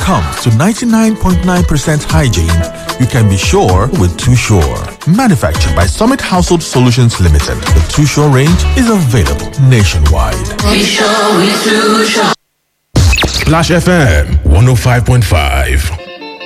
comes to 99.9% hygiene, you can be sure with Too Sure. Manufactured by Summit Household Solutions Limited, the Too Sure range is available nationwide. Be sure we too sure. Splash FM 105.5.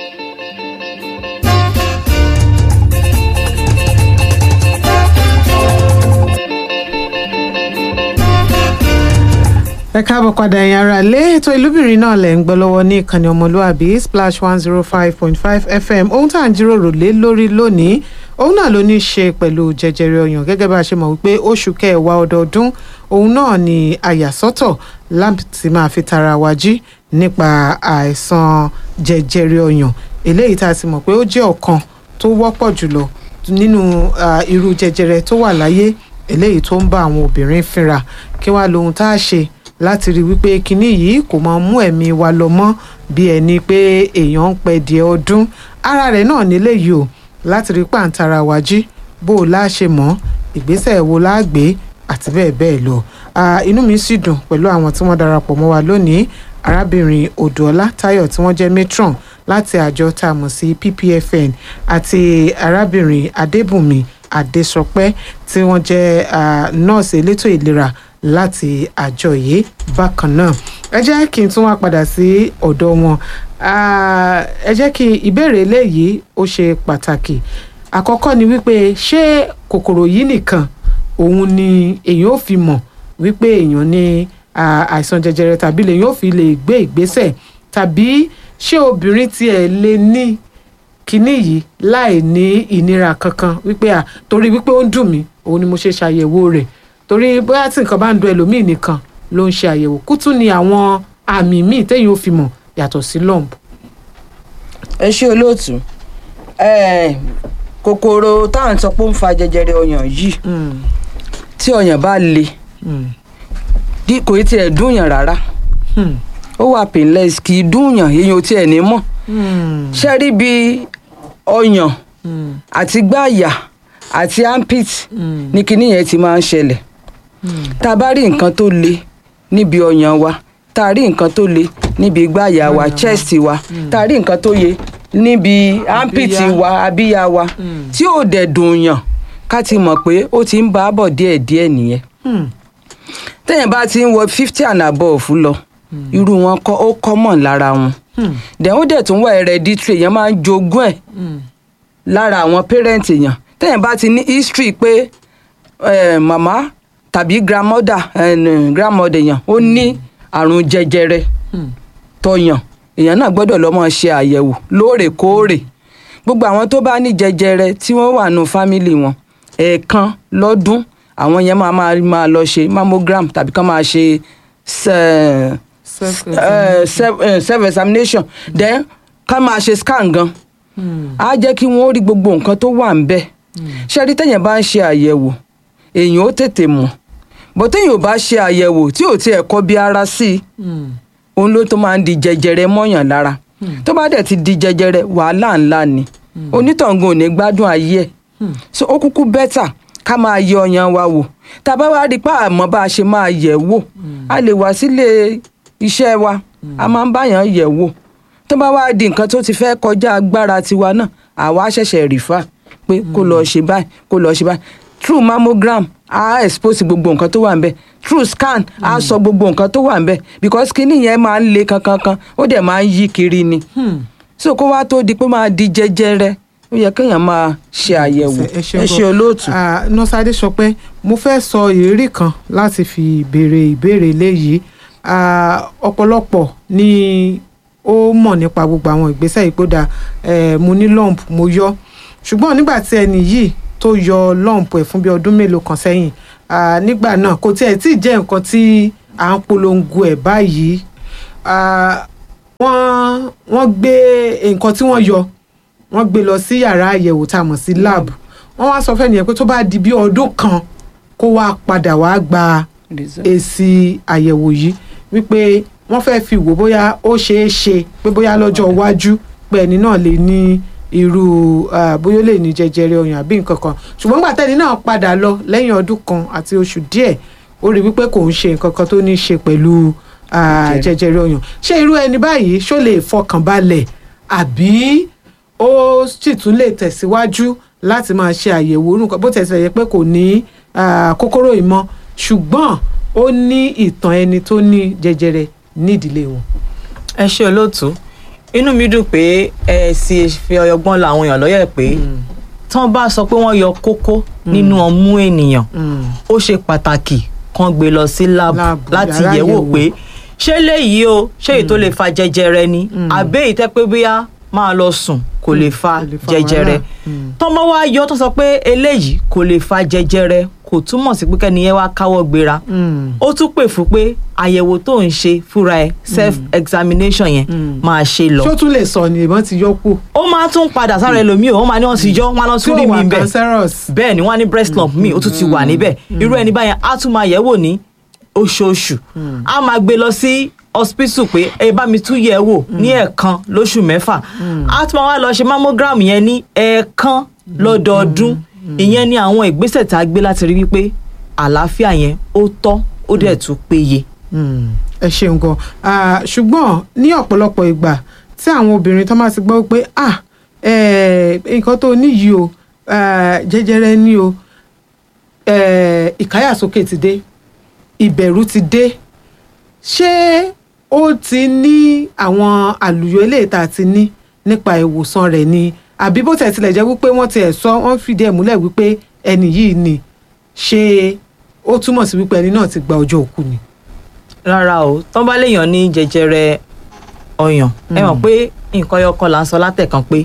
ẹ káàbọ̀ padà ẹ̀yin ará ilé ètò ìlúbìnrin náà lẹ̀ ń gbọ́ lọ́wọ́ ní ìkànnì ọmọlúàbí splash one zero five point five fm ohun tá à ń jíròrò lé lórí lónìí òun náà ló ní í ṣe pẹ̀lú jẹjẹrẹ ọyàn gẹ́gẹ́ bá a ṣe mọ̀ wípé oṣù kẹwàá ọdọọdún òun náà ni àyàsọ́tọ̀ láti máa fi tara wa jí nípa àìsàn jẹjẹrẹ ọyàn eléyìí tá a ti mọ̀ pé ó jẹ́ ọ̀kan tó wọ́pọ̀ jùlọ nínú ah, irú jẹjẹrẹ tó wà láyé eléyìí tó ń bá àwọn obìnrin fínra kí wàá lohun tá a ṣe láti rí wípé kinní yìí kò máa mú ẹ̀mí wa lọ mọ́ bí ẹni pé èèyàn ń pẹ́ díẹ̀ ọdún ara rẹ̀ náà nílé yìí o láti rí pàǹtara wa jí bó o lá ṣe mọ́ ìgbésẹ̀ wo la gbé àti bẹ́ẹ̀ bẹ́ẹ̀ lọ Ah, inú mi sì dùn pẹ̀lú àwọn tí wọ́n darapọ̀ mọ́ wa lónìí arábìnrin odòọlá táyọ̀ tí wọ́n jẹ́ matron láti àjọ tá a mọ̀ sí ppfn àti arábìnrin adébùnmi adésọpẹ́ tí wọ́n jẹ́ ah, nọ́ọ̀sì elétò ìlera láti àjọ yìí bákan náà ẹ jẹ́ kí n tún wá padà sí ọ̀dọ̀ wọn Ah, ẹ jẹ́ kí ìbéèrè eléyìí ó ṣe pàtàkì àkọ́kọ́ ni wípé ṣé kòkòrò yìí nìkan òun ni èèyàn ò fi mọ̀ wípé èèyàn ní ah, àìsàn jẹjẹrẹ tàbí lèèyàn ò fi lè gbé ìgbésẹ̀ tàbí ṣé obìnrin tiẹ̀ lè ní kinní yìí láì ní ìnira kankan wípé à torí wípé ó ń dùn mí òun ni mo ṣe ṣàyẹ̀wò rẹ̀ torí bóyá tí nǹkan bá ń dùn ẹlòmíì nìkan ló ń ṣe àyẹ̀wò kútú ni àwọn àmì míì téèyàn ò fi mọ̀ yàtọ̀ sí lump. ẹ ṣe olóòtú Eh, kòkòrò táwọn sọ pé ó ń fa jẹjẹrẹ ọyàn yìí tí ọyàn bá le dí- kò í tiẹ̀ dúnyàn rárá ó wà painless kì í dúnyàn èèyàn ò tiẹ̀ ní mọ̀ ṣe rí bí ọyàn àti gbáàyà àti armpit ní kinní yẹn ti máa ń ṣẹlẹ̀ tá a bá rí nǹkan tó le níbi ọyàn wa tá a rí nǹkan tó le níbi gbáàyà wa chest wa tá a rí nǹkan tó yẹ níbi armpit Abíyá. wa abíyá wa tí ò dẹ̀ dùn yàn ká ti mọ̀ pé ó ti ń bá a bọ̀ díẹ̀díẹ̀ nìyẹn téèyàn bá ti ń wọ fifty and above lọ irú wọn kọ́ ó common lára wọn dẹ̀ ó dẹ̀ tún wà hereditary èèyàn máa ń jogún ẹ̀ lára àwọn parent èèyàn téèyàn bá ti ní history pé eh, màmá tàbí grandmother eh, grandmother èèyàn ó ní àrùn jẹjẹrẹ tọyàn èèyàn náà gbọ́dọ̀ lọ máa ṣe àyẹ̀wò lóòrèkóòrè gbogbo àwọn tó bá ní jẹjẹrẹ tí wọ́n wà nù fámìlì wọn ẹ̀ẹ̀kan lọ́dún àwọn yẹn máa máa máa lọ ṣe mammogram tàbí kán máa ṣe se- eh, self eh, self examination then ká máa ṣe scan gan á jẹ́ kí wọ́n rí gbogbo nǹkan tó wà ń bẹ̀ ṣé rí tẹ̀yìn bá ń ṣe àyẹ̀wò èèyàn ó tètè mọ̀ bó téèyàn ò bá ṣe àyẹ̀wò tí ò tiẹ̀ kọ́ bí ara sí i òun ló tó máa ń di jẹjẹrẹ mọ́yàn lára tó bá dẹ̀ ti di jẹjẹrẹ wàhálà ńlá ni onítọ̀ngàn ò ní gbádùn ayé ẹ̀ so ó kúkú bẹ́tà ká máa yẹ ọyàn wa wò tá a bá wá rí i pé àmọ́ bá a ṣe máa yẹ̀ wò a lè wá sílé iṣẹ́ wa a máa ń báyàn yẹ̀ wò tó bá wá di nǹkan tó ti fẹ́ kọjá agbára tiwa náà àwa ṣẹ̀ṣẹ̀ rìfà pé kó lọ ṣe báyìí kó lọ ṣe báyìí through mammogram a expose gbogbo nǹkan tó wà ń bẹ̀ through scan a sọ gbogbo nǹkan tó wà ń bẹ̀ because kíní yẹn máa ń le kankankan ó dẹ̀ máa ń yí kiri ni so kó wá tó di pé máa di jẹjẹrẹ ó yẹ kéèyàn máa ṣe àyẹ̀wò ẹ ṣe olóòtú. nọ́ọ̀sì adéṣọpẹ́ mo fẹ́ sọ ìrírí kan láti fi béèrè ìbéèrè léyìí Ah, ọ̀pọ̀lọpọ̀ ni ó mọ̀ nípa gbogbo àwọn ìgbésẹ̀ ìgbódà mo ní lump mo yọ ṣùgbọ́n nígbà tí ẹni yìí tó yọ lump ẹ̀ fún bí ọdún mélòó kan sẹ́yìn ah, nígbà náà kò tiẹ̀ tí ì jẹ́ nǹkan tí à ń polongo ẹ̀ báyìí Ah, wọ́n wọ́n gbé nǹkan tí wọ́n yọ wọ́n gbé lọ sí yàrá àyẹ̀wò tá a mọ̀ sí lab wọ́n wá sọ fẹ́ni yẹn pé tó bá di bí ọdún kan kó wá padà wá gba èsì àyẹ̀wò yìí wípé wọ́n fẹ́ fi wò bóyá ó ṣeé ṣe pé bóyá lọ́jọ́ iwájú pé ẹni náà lè ní irú ah, bóyá ó lè ní jẹjẹrẹ ọyàn àbí nǹkan kan ṣùgbọ́n gbà tẹ́ni náà padà lọ lẹ́yìn ọdún kan àti oṣù díẹ̀ ó rí wípé kò ń ṣe nǹkan kan tó ní í ṣe pẹ̀lú ah, jẹjẹrẹ ọyàn ṣé irú ẹni báyìí ṣó lè fọkàn balẹ̀ àbí ó sì tún lè tẹ̀síwájú láti máa ṣe àyẹ̀wò orúkọ bó tẹ̀síwájú yẹ pé kò ní ah, kòkòrò ìmọ̀ ṣùgbọ́n ó ní ìtàn ẹni tó ní jẹjẹrẹ nídìílé wọn. ẹ ṣe olóòtú inú mi dùn pé ẹ sì fi ọyọgbọ́n la àwọn èèyàn lọ́yẹ̀ pé tán bá sọ pé wọ́n yọ kókó nínú ọmú ènìyàn ó ṣe pàtàkì kan gbé lọ sí lab Lab, láti yàrá yẹ̀wò àyẹ̀wò. pé ṣé léyìí o ṣé èyí tó lè fa jẹjẹrẹ ni àbẹ́ èyí tẹ́ pé bóyá máa lọ sùn kò lè fa kò lè fa jẹjẹrẹ wàhálà. Mm. tọ́mọ wá yọ tó sọ pé eléyìí kò lè fa jẹjẹrẹ kò túmọ̀ sí pé kẹ́niyẹn wá káwọ́ gbéra Mm. ó tún pè fún pé àyẹ̀wò tó ń ṣe fúnra ẹ̀ self examination yẹn máa ṣe lọ ṣó tún lè sọ ni ìbọn ti yọ kù. ó máa tún padà sára ẹlòmíì ó máa ní wọn ti yọ wọn á lọ tí tún ò rí mi wà bẹ́ẹ̀ cancerous. bẹ́ẹ̀ ni wọ́n á ní breast lump mi ó tún ti wà níbẹ̀ irú ẹni báyẹn á tún máa yẹ̀ wò ní oṣooṣù á máa gbé lọ sí hospital pé ẹ bá mi tún yẹ̀ wò ní ẹ̀ẹ̀kan lóṣù mẹ́fà á tún máa wá lọ ṣe mammogram yẹn ní ẹ̀ẹ̀kan lọ́dọọdún ìyẹn ni àwọn ìgbésẹ̀ tá a gbé láti rí wípé àlàáfíà yẹn ó tọ́ ó dẹ̀ tún péye. Mm, ẹ ṣeun gan Ah, ṣùgbọ́n ní ọ̀pọ̀lọpọ̀ ìgbà tí àwọn obìnrin tó máa ti gbọ́ pé ah eh, nǹkan tó ní yìí o ah, jẹjẹrẹ ní o eh, ìkáyàsókè ti dé ìbẹ̀rù ti dé ṣé ó ti ní àwọn àlùyọ eléyìí tá a ti ní nípa ìwòsàn rẹ̀ ni àbí bó tẹ̀ tilẹ̀ jẹ́ wípé wọ́n ti ẹ̀ sọ wọ́n fìdí ẹ̀ múlẹ̀ wípé ẹni yìí ni ṣé ó túmọ̀ sí wípé ẹni náà ti gba ọjọ́ òkú ni. rárá o tán bá léèyàn ní jẹjẹrẹ ọyàn ẹ mọ̀ pé nǹkan ọyọkan là ń sọ látẹ̀kan pé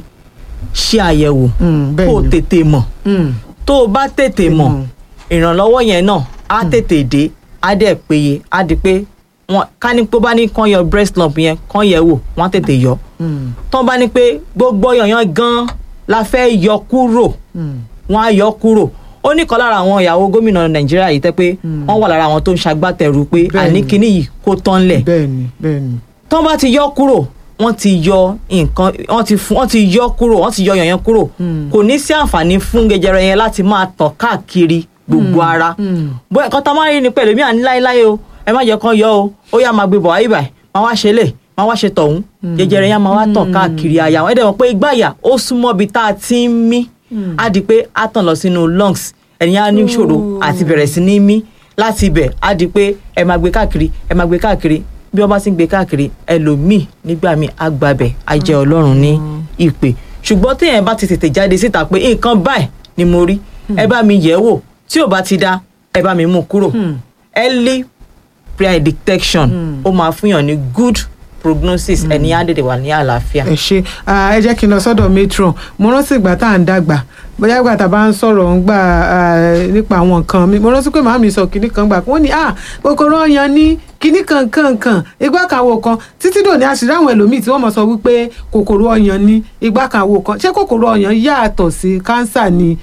ṣe àyẹ̀wò Mm, bẹ́ẹ̀ kó o ni. tètè mọ̀ Mm, tó o bá tètè mọ̀ mọ̀. ìrànlọ́wọ́ yẹn náà á tètè dé á dẹ̀ péye á di pé wọn ká ní pé ó bá ní kán yọ breast lump yẹn kán yẹ̀ wò wọ́n á tètè yọ mm, tán bá ní pé gbogbo ọyàn gan la fẹ́ yọ kúrò mm. wọ́n á yọ kúrò ó ní kan lára àwọn ìyàwó gómìnà nàìjíríà yìí tẹ́ pé wọ́n wà lára àwọn tó ń ṣagbátẹrù pé Bẹ́ẹ̀ni. àní kinní yìí kó tán lẹ̀ bẹ́ẹ̀ni bẹ́ẹ̀ni. tán bá ti yọ kúrò wọ́n ti yọ nǹkan wọ́n ti fún wọ́n ti yọ kúrò wọ́n ti yọ yàn yẹn kúrò kò ní sí àǹfààní fún jẹjẹrẹ yẹn láti máa tàn káàkiri gbogbo ara bó ẹ̀kọ́ tá a máa rí ni pẹ̀lú mi à ní láéláé o ẹ má jẹ́ kán yọ o ó yá máa gbé bọ̀ wáyé báyìí máa wá ṣe lè máa wá ṣe tọ̀hún jẹjẹrẹ yẹn máa wá tàn káàkiri àyà wọn ẹ̀ dẹ̀ mọ̀ pé ìgbàyà ó súnmọ́ ibi tá a ti ń mí á di pé á tàn lọ sínú lungs ẹ̀yin á ní ìṣòro àti bẹ̀rẹ̀ sí ní mí láti ibẹ̀ á di pé ẹ máa gbé káàkiri ẹ máa gbé káàkiri bí wọ́n bá ti ń gbé káàkiri ẹlòmíì nígbà míì á gbabẹ̀ á jẹ́ ọlọ́run ní ìpè ṣùgbọ́n téèyàn bá ti tètè jáde síta pé nǹkan báyìí ni mo rí ẹ bá mi yẹ̀ wò tí ò bá ti dá ẹ bá mi mú kúrò early prayer detection ó máa fún yàn ní good prognosis ẹni á dèdè wà ní àlàáfíà. ẹ ṣe Ah, ẹ jẹ́ kí n lọ sọ́dọ̀ matron mo rántí ìgbà tá à ń dàgbà bóyá ìgbà tá a bá ń sọ̀rọ̀ ń gbà ah, nípa àwọn nǹkan mi mo rántí pé màmí sọ kinní kan gbà wọ́n ní ah kòkòrò ọyàn ní kinní kan kan kan igbá kan àwo kan títí dòní àṣírí àwọn ẹlòmíì tí wọ́n mọ̀ sọ wípé kòkòrò ọyàn ní igbá kan àwo kan ṣé kòkòrò ọyàn yàtọ̀ sí kánsà ni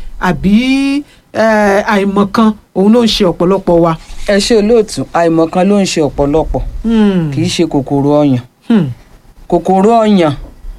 àbí eh, àìmọ̀kan òun ló ń ṣe ọ̀pọ̀lọpọ̀ wa. ẹ ṣe olóòtú àìmọ̀kan ló ń ṣe ọ̀pọ̀lọpọ̀ Hmm, kì í ṣe kòkòrò ọyàn hmm, kòkòrò ọyàn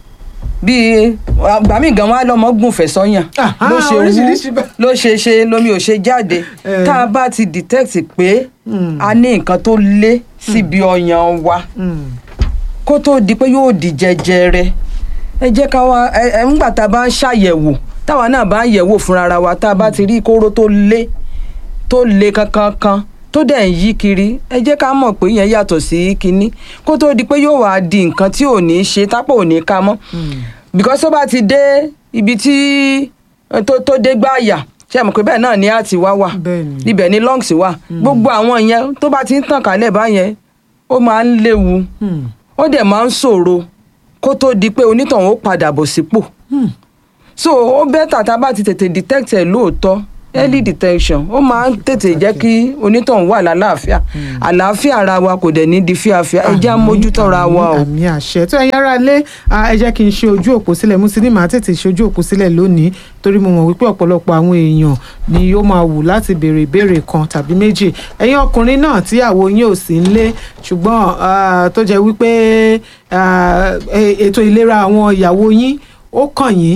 bíi àgbà míì gan wá lọmọ gùnfẹ̀ sọ́yàn Aha, ló ṣe oríṣiríṣi wú bẹ́ẹ̀. ló ṣe ṣe lomi ò ṣe jáde Eh. tá a bá ti detect pé a ní nǹkan tó lé síbi ọyàn wa hmm. kó tó di pé yóò di jẹjẹrẹ ẹ jẹ́ ká wá ẹ ẹ ńgbà tá a bá ń ṣàyẹ̀wò táwa náà bá ń yẹ̀wò fúnra ara wa tá a bá ti rí kóró tó lé tó le kankan kan tó dẹ̀ ń yí kiri ẹ jẹ́ ká mọ̀ pé yẹn yàtọ̀ sí kinní kó tó di pé yóò wá di nǹkan tí ò ní ṣe tápò ò ní ká mọ́ because tó bá ti dé ibi tí tó tó dé gbáàyà ṣe é mọ̀ pé bẹ́ẹ̀ náà ni a ti wá wà Bẹ́ẹ̀ni. ibẹ̀ ni lungs wà gbogbo àwọn yẹn tó bá ti ń tàn kálẹ̀ báyẹn ó máa ń léwu Hmm. ó dẹ̀ máa ń ṣòro kó tó di pé onítọ̀hún ó padà bọ̀ sípò so ó bẹ́tà tá a bá ti tètè detect ẹ̀ lóòótọ́ early detection ó máa ń tètè jẹ́ kí onítọ̀hún wà lálàáfíà àlàáfíà ara wa kò dẹ̀ ní di fíafíà ẹ jẹ́ á mójútó ara wa o. àmì àṣẹ tó ẹ̀yin ará lé ẹ jẹ́ kí n ṣe ojú òpó sílẹ̀ mo sì ní màá tètè ṣe ojú òpó sílẹ̀ lónìí torí mo mọ̀ wípé ọ̀pọ̀lọpọ̀ àwọn èèyàn ni ó máa wù láti béèrè ìbéèrè kan tàbí méjì ẹ̀yin ọkùnrin náà tíyàwó yín ò sí nílé ṣùgbọ́n ah, tó jẹ́ wípé ah, e- ètò ìlera àwọn ìyàwó yín ó kàn yín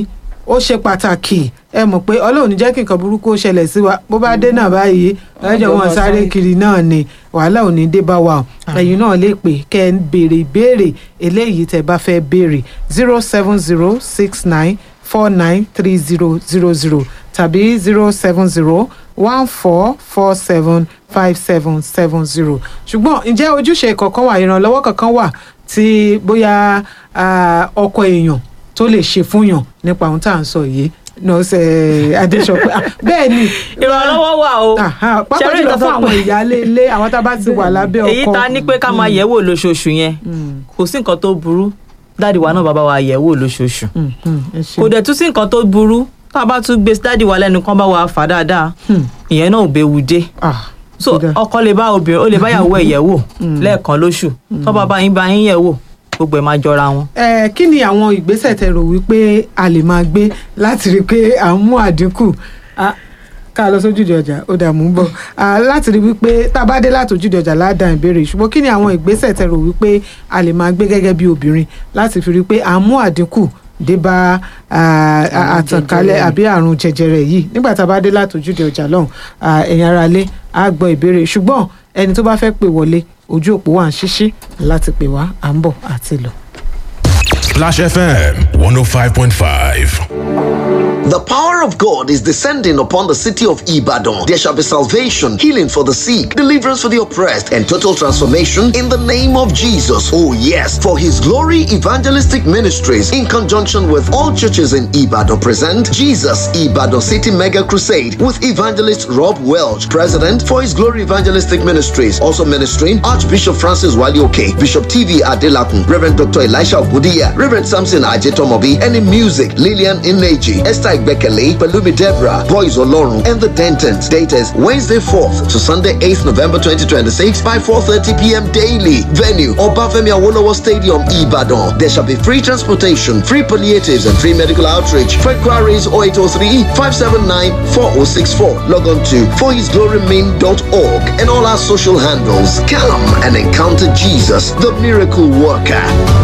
ó ṣe pàtàkì ẹ mọ̀ pé ọlọ́run ní jẹ́ kí nǹkan burúkú ó ṣẹlẹ̀ sí wa bó bá dé náà báyìí ẹjọ́ wọn sáré kiri náà ni wàhálà ò ní dé bá wa o ẹ̀yin náà lè pè kẹ́ ẹ béèrè ìbéèrè eléyìí tẹ́ bá fẹ́ béèrè zero seven zero six nine four nine three zero zero zero tàbí zero seven zero one four four seven five seven seven zero ṣùgbọ́n ǹjẹ́ ojúṣe kankan wà ìrànlọ́wọ́ kankan wà tí bóyá ah, ọkọ èèyàn tó lè ṣe fúnyàn nípa ohun tá à ń sọ yìí nọ́ọ̀sẹ̀ adéṣọpẹ́ Ah, bẹ́ẹ̀ ni ìrànlọ́wọ́ wà o Aha, pápá Ṣẹ́rí jùlọ nǹkan fún tó àwọn pé- ìyáálé ilé àwọn tá a bá ti wà lábẹ́ ọkọ èyí ta ní pé ká máa yẹ̀wò lóṣooṣù yẹn kò sí nǹkan tó burú dáàdì wa náà bàbá wa yẹ̀wò lóṣooṣù Mm, mm, ẹ ṣeun. kò dẹ̀ tún sí nǹkan tó burú tá a bá tún gbé dáàdì wa lẹ́nu kán bá wa fà dáadáa ìyẹn náà ò béwu dé Ah, so ó dáa. ọkọ lè bá obìnrin ó lè bá ìyàwó ẹ̀ yẹ̀wò lẹ́ẹ̀kan lóṣù tó bá bá yín bá yín yẹ̀wò gbogbo ẹ̀ máa jọra wọn. Eh, kí ni àwọn ìgbésẹ̀ tẹ́ rò wípé a lè máa gbé láti rí i pé à ń mú àdínkù Ah, ká lọ sójúde ọjà ó dà mú ń bọ̀ Ah, láti rí i wípé tá a bá dé láti ojúde ọjà ládàá ìbéèrè ṣùgbọ́n kí ni àwọn ìgbésẹ̀ tẹ́ rò wípé a lè máa gbé gẹ́gẹ́ bí obìnrin láti fi rí i pé à ń mú àdínkù dé bá ah, ah, àtànkálẹ̀ àbí àrùn jẹjẹrẹ yìí nígbà tá a bá dé láti ojúde ọjà lọ́hùn ah, ẹ̀yin ará ilé á gbọ́ ìbéèrè ṣùgbọ́n ẹni tó bá fẹ́ pè wọlé ojú òpó wà ń ṣíṣí láti pè wá à ń bọ̀ àti lọ. Splash FM 105.5. The power of God is descending upon the city of Ibadan. There shall be salvation, healing for the sick, deliverance for the oppressed, and total transformation in the name of Jesus. Oh, yes. For his glory evangelistic ministries, in conjunction with all churches in Ibadan, present Jesus Ibadan City Mega Crusade with evangelist Rob Welch, president for his glory evangelistic ministries. Also ministering Archbishop Francis Walioke, Bishop TV Adelakun, Reverend Dr. Elisha Obudia, Reverend Samson Ajetomobi, and in music, Lillian Ineji, Esther Igbekele, Pelumi Deborah, Boys Olorun, and the Dentons. Date is Wednesday 4th to Sunday 8th November 2026 by 4.30 p.m. daily. Venue, Obafemi Awolowo Stadium, Ibadan. There shall be free transportation, free palliatives, and free medical outreach. For inquiries 0803 579 4064. Log on to forhisglorymain.org and all our social handles. Come and encounter Jesus, the miracle worker.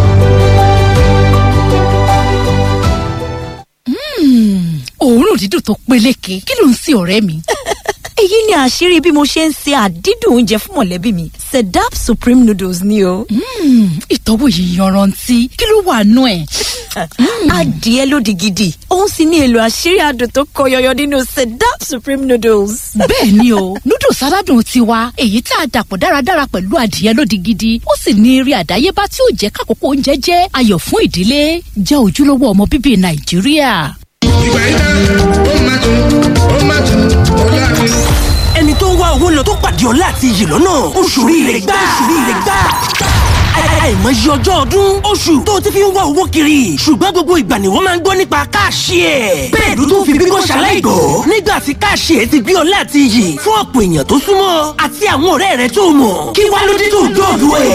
òórùn dídùn tó peléke kí ló ń sin ọ̀rẹ́ mi. èyí ni àṣírí bí mo ṣe ń se àdídùn oúnjẹ fún mọ̀lẹ́bí mi sedap supreme noodles ni o. ìtọ́wò yìí yanrantí kí ló wà nú ẹ̀. adìẹ lódì gidi òun sì ní èlò àṣírí adùn tó kọ yọyọ nínú sedap supreme noodles. bẹ́ẹ̀ ni o noodles aládùn tiwa èyí tá a dàpọ̀ dáradára pẹ̀lú adìẹ lódì gidi ó sì ní eré àdáyébá tí ó jẹ́ kákòókò oúnjẹ jẹ́ ayọ̀ fún ìdílé jẹ́ ojúlówó ọmọ bíbí nàìjíríà. ìgbà yìí dá ó máa tún ó máa tún ó láàrin. ẹni tó ń wá owó lọ tó pàdé ọlá àti iyì lọ́nà oṣù rire gbà oṣù rire gbà àìmọye ọjọ́ ọdún oṣù tó ti fi ń wá owó kiri ṣùgbọ́n gbogbo ìgbà ni wọ́n máa ń gbọ́ nípa káàṣì ẹ̀. bẹ́ẹ̀ ló tún fi bíbọ́ ṣaláìgbọ́ nígbà tí káàṣì ẹ̀ ti gbé ọlá àti iyì fún ọ̀pọ̀ èèyàn tó súnmọ́ àti àwọn ọ̀rẹ́ rẹ̀ tó mọ̀ kí wá ló dé tó dọ̀dọ̀ ẹ̀.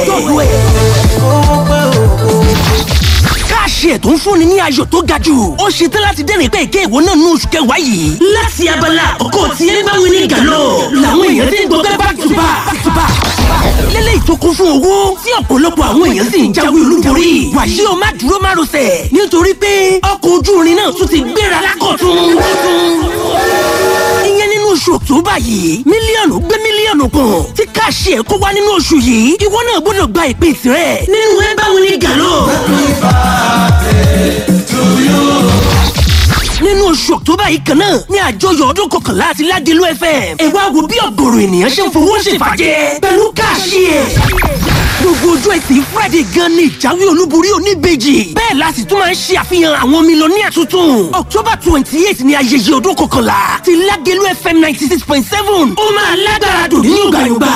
káàṣì ẹ̀ tó ń fúnni ní ayọ̀ tó ga jù ó ṣe tán láti dẹ́rìn pé èké ìwọ náà ní oṣù kẹwàá yìí. láti abala àkọ́kọ́ tí ẹ bá wí ní gàlọ́ làwọn èèyàn ti ń gbọ́ back to back back to back lélẹ́yìí tó kún fún owó tí ọ̀pọ̀lọpọ̀ àwọn èèyàn sì ń jáwé olúborí. wàyí o má dúró má rọsẹ̀ nítorí pé ọkọ̀ ojú irin náà tún ti gbéra lákọ̀tún. ìyẹn nínú oṣù ọ̀túnbà yìí mílíọ̀nù gbé mílíọ̀nù kan tí káàṣì ẹ̀ kó wá nínú oṣù yìí ìwọ náà gbọ́dọ̀ gba ìpín tirẹ̀ nínú ẹ báwo ni gàlọ́. nínú oṣù ọ̀tọ́bà yìí kan náà ní àjọyọ̀ ọdún kọkànlá àti ládìlú fm ẹ wá wo bí ọ̀gọ̀rọ̀ ènìyàn ṣe ń fowó ṣèfàjẹ́ pẹ̀lú káàṣì ẹ̀. gbogbo ojú ẹtì friday gan ni ìjáwé olúborí oníbejì bẹ́ẹ̀ la sì tún máa ń ṣe àfihàn àwọn mílíọ̀nìyà tuntun october twenty eight ni ayẹyẹ ọdún kọkànlá ti ládìlú fm ninety six point seven ó máa lágbára dùn ní yọ̀gbàyọ̀gbà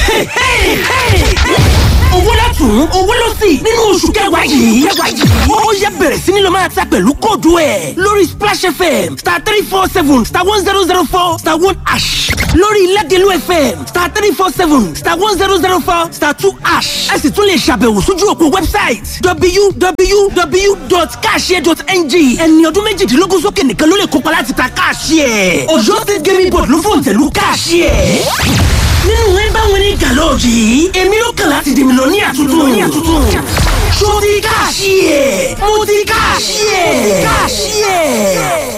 owó látún owó ló sì nínú oṣù kẹwàá yìí. ó yẹ bẹ̀rẹ̀ sí ni lọ máa ta pẹ̀lú kóòdù ẹ̀ lórí splash fm star three four seven star one zero zero four star one ash lórí ilẹ̀dẹ̀lú fm star three four seven star one zero zero four star two ash. ẹ sì tún lè ṣàbẹ̀wò sójú òpó wẹ́bsáìtì www.cashier.ng ẹni ọdún méjìdínlógún sókè nìkan ló lè kópa láti ta cashier. ọ̀yọ́ state gaming board ló fòǹtẹ̀lú cashier nínú ẹ bá wọn ní gàlọ́ọ̀jì èmi ló kàn láti dèmi lọ ní àtúntò mo ti káàṣì ẹ̀ mo ti káàṣì ẹ̀ káàṣì ẹ̀.